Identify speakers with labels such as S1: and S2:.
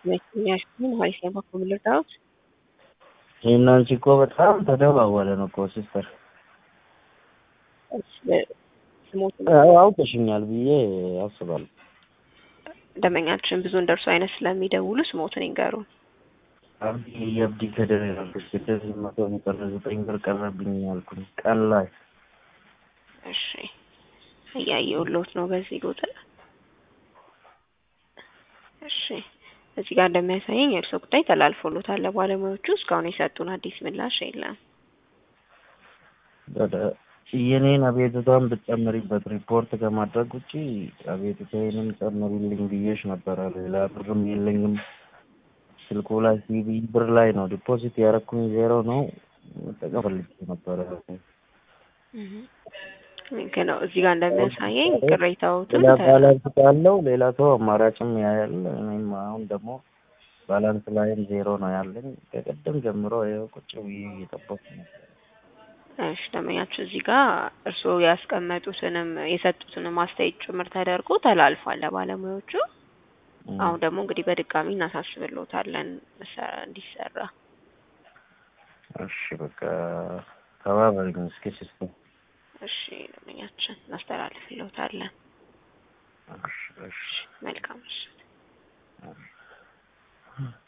S1: የሚያሽን ሀሪፍ ነው በኩል ልርዳዎት
S2: የእናንቺ እኮ በጣም ተደዋወለን እኮ ሲስተር
S1: ስሞት
S2: አውቀሽኛል ብዬ አስባለሁ።
S1: ደንበኛችን ብዙ እንደርሱ አይነት ስለሚደውሉ ስሞትን ይንገሩን።
S2: አብዲ የአብዲ ከደር ያልኩሽ ስድስት መቶ ቀረ ዘጠኝ ብር ቀረብኝ ያልኩኝ ቀን ላይ
S1: እሺ እያየሁልዎት ነው በዚህ ቁጥር እሺ እዚህ ጋር እንደሚያሳየኝ የእርስዎ ጉዳይ ተላልፎሎታል ለባለሙያዎቹ እስካሁን የሰጡን አዲስ ምላሽ የለም
S2: ወደ የኔን አቤቱታን ብትጨምሪበት ሪፖርት ከማድረግ ውጪ አቤቱታዬንም ጨምሪልኝ ብዬሽ ነበረ። ሌላ ብርም የለኝም። ስልኩ ላይ ሲቢ ብር ላይ ነው ዲፖዚት ያረኩኝ ዜሮ ነው። መጠቀም ፈልጌ ነበረ።
S1: ልክ ነው። እዚህ ጋር እንደሚያሳየኝ ቅሬታዎትን
S2: ሌላ ባላንስ ካለው ሌላ ሰው አማራጭም ያያል። እኔም አሁን ደግሞ ባላንስ ላይም ዜሮ ነው ያለኝ። ከቀደም ጀምሮ ይኸው ቁጭ ብዬ እየጠበኩ ነው።
S1: እሺ ደንበኛችሁ እዚህ ጋር እርስዎ ያስቀመጡትንም የሰጡትንም አስተያየት ጭምር ተደርጎ ተላልፏል ለባለሙያዎቹ። አሁን ደግሞ እንግዲህ በድጋሚ እናሳስብልዎታለን እንዲሰራ።
S2: እሺ በቃ ተባበሪኝ እስኪ ሲስተር።
S1: እሺ ደንበኛችን እናስተላልፍልዎታለን።
S2: እሺ እሺ
S1: መልካም ምሽት።